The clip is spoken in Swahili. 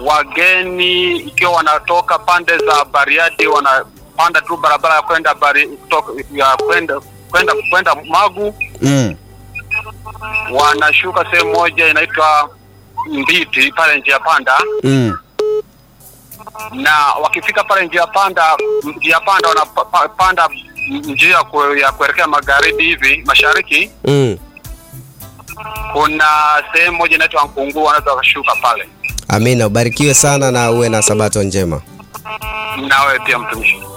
wageni ikiwa wanatoka pande za Bariadi wanapanda tu barabara ya kwenda bari, kutoka, ya kwenda kwenda kwenda Magu, Mm. wanashuka sehemu moja inaitwa Mbiti pale njia panda, Mm. na wakifika pale njia panda njia panda wanapanda njia kue- ya kuelekea magharibi hivi mashariki, Mm. kuna sehemu moja inaitwa Nkungu, wanaweza wakashuka pale. Amina, ubarikiwe sana na uwe na sabato njema. Nawe pia mtumishi.